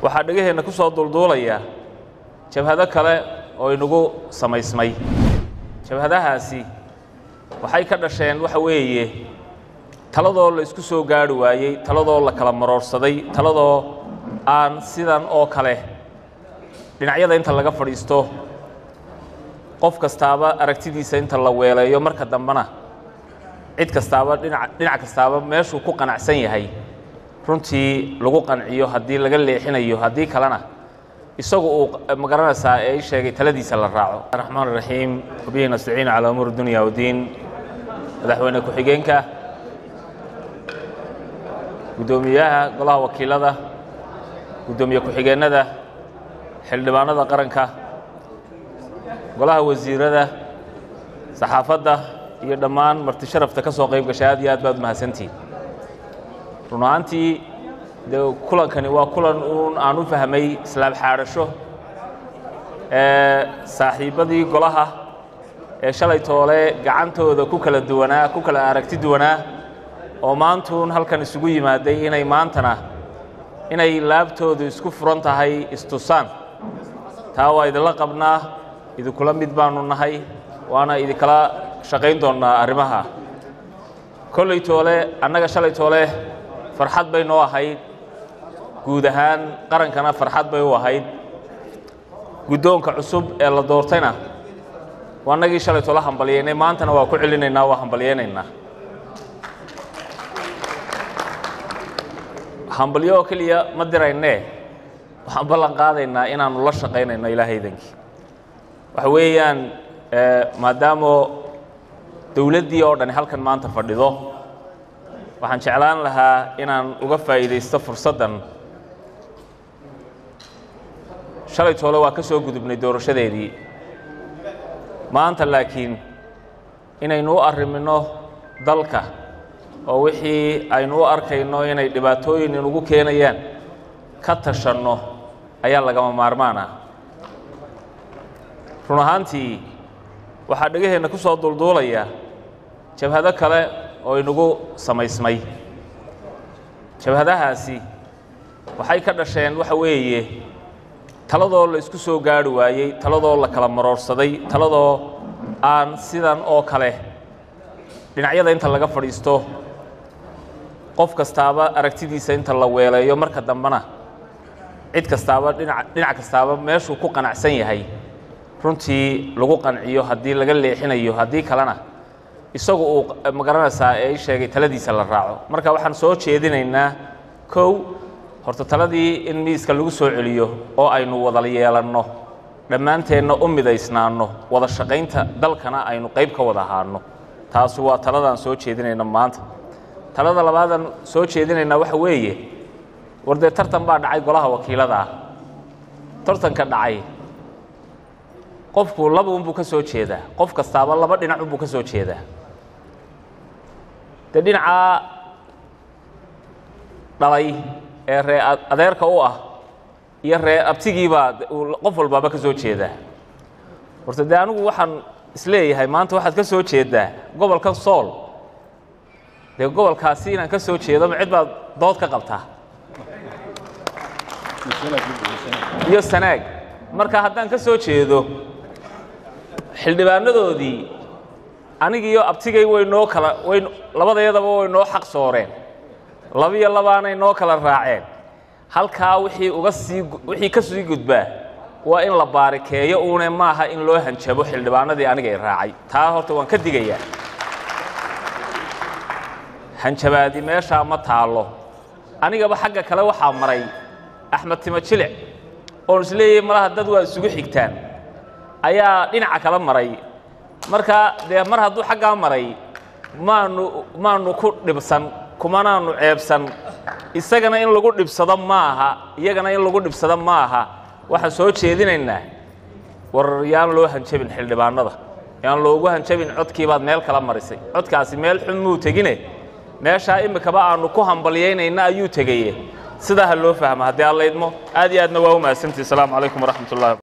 waxaa dhegaheenna ku soo duulduulaya jabhado kale oo inagu samaysmay jabhadahaasi waxay ka dhasheen waxa weeye taladoo la isku soo gaari waayey taladoo la kala maroorsaday taladoo aan sidan oo kale dhinacyada inta laga fadhiisto qof kastaaba aragtidiisa inta la weeleeyo marka dambena cid kastaaba dhinac dhinac kastaaba meeshuu ku qanacsan yahay runtii lagu qanciyo haddii laga leexinayo haddii kalena isagu uu magaranaysaa ee i sheegay taladiisa la raaco raxmaan raxiim wabihi nastaciin calaa umuur dunya wadiin madaxweyne ku-xigeenka guddoomiyaha golaha wakiilada guddoomiye ku-xigeennada xildhibaanada qaranka golaha wasiirada saxaafadda iyo dhammaan marti sharafta ka soo qayb gashay aad iyo aad baad umahadsantihin run ahaantii dee kulankani waa kulan uun aan u fahmay islaam xaadhasho ee saaxiibbadii golaha ee shalay toole gacantooda ku kala duwanaa ku kala aragti duwanaa oo maantuun halkan isugu yimaaday inay maantana inay laabtoodu isku furan tahay istusaan taa waa idinla qabnaa idinkula mid baanu nahay waana idinkala shaqayn doonnaa arrimaha kolley toole annaga shalay toole farxad bay noo ahayd guud ahaan qarankana farxad bay u ahayd guddoonka cusub ee la doortayna waa annagii shalay toole hambalyeynay maantana waa ku celinaynaa waa hambalyeynaynaa hambalyo oo keliya ma diraynee waxaan ballan qaadaynaa inaannu la shaqaynayno ilaahaydankii waxa weeyaan maadaamoo dowladdii oo dhani halkan maanta fadhido waxaan jeclaan lahaa inaan uga faa'iidaysto fursaddan shalay toole waa ka soo gudubnay doorashadeedii maanta laakiin inaynu u arriminno dalka oo wixii aynu u arkayno inay dhibaatooyin inugu keenayaan ka tashanno ayaa lagama maarmaan ah run ahaantii waxaa dhegaheenna ku soo duulduulaya jabhado kale oo inagu samaysmay jabhadahaasi waxay ka dhasheen waxa weeye taladoo la isku soo gaari waayey taladoo la kala maroorsaday taladoo aan sidan oo kale dhinacyada inta laga fadhiisto qof kastaaba aragtidiisa inta la weeleeyo marka dambena cid kastaaba dhinac dhinac kastaaba meeshuu ku qanacsan yahay runtii lagu qanciyo haddii laga leexinayo haddii kalena isagu uu magaranaysaa ee i sheegay taladiisa la raaco marka waxaan soo jeedinaynaa kow horta taladii in miiska lagu soo celiyo oo aynu wada yeelanno dhammaanteenna u midaysnaanno wada shaqaynta dalkana aynu qayb ka wada ahaanno taasi waa taladaan soo jeedinayna maanta talada labaadaan soo jeedinaynaa waxa weeye war dee tartan baa dhacay golaha wakiilada ah tartanka dhacay qofku laba unbuu ka soo jeedaa qof kastaaba laba dhinac unbuu ka soo jeedaa dee dhinacaa dhalay ee ree adeerka u ah iyo ree abtigiibaa qof walbaaba ka soo jeedaa horta dee anigu waxaan isleeyahay maanta waxaad ka soo jeeddaa gobolkan sool dee gobolkaasi inaan ka soo jeedo ma cid baad dood ka qabtaa iyo sanaag marka haddaan ka soo jeedo xildhibaanadoodii anigiiyo abtigay way noo kala way labadayadaba way noo xaq sooreen labiyo labaanay noo kala raaceen halkaa wixii uga sii wixii ka sii gudbaa waa in la baarikeeyo uune maaha in loo hanjabo xildhibaanadii anigay raacay taa horta waan ka digayaa hanjabaadi meeshaa ma taallo anigaba xagga kale waxaa maray axmed timo jilic oon isleeyahay malaha dad waa isugu xigtaan ayaa dhinaca kala maray marka dee mar hadduu xaggaa maray maanu maanu ku dhibsan kumanaanu ceebsan isagana in lagu dhibsado ma aha iyagana in lagu dhibsado ma aha waxaan soo jeedinaynaa war yaan loo hanjabin xildhibaanada yaan loogu hanjabin codkiibaad meel kala marisay codkaasi meel xun muu tegine meeshaa imikaba aanu ku hambalyaynayna ayuu tegaye sidaa ha loo fahmo haddii alla idmo aad iyo aadna waa u mahadsantihi asalaamu calaykum waraxmat ullahi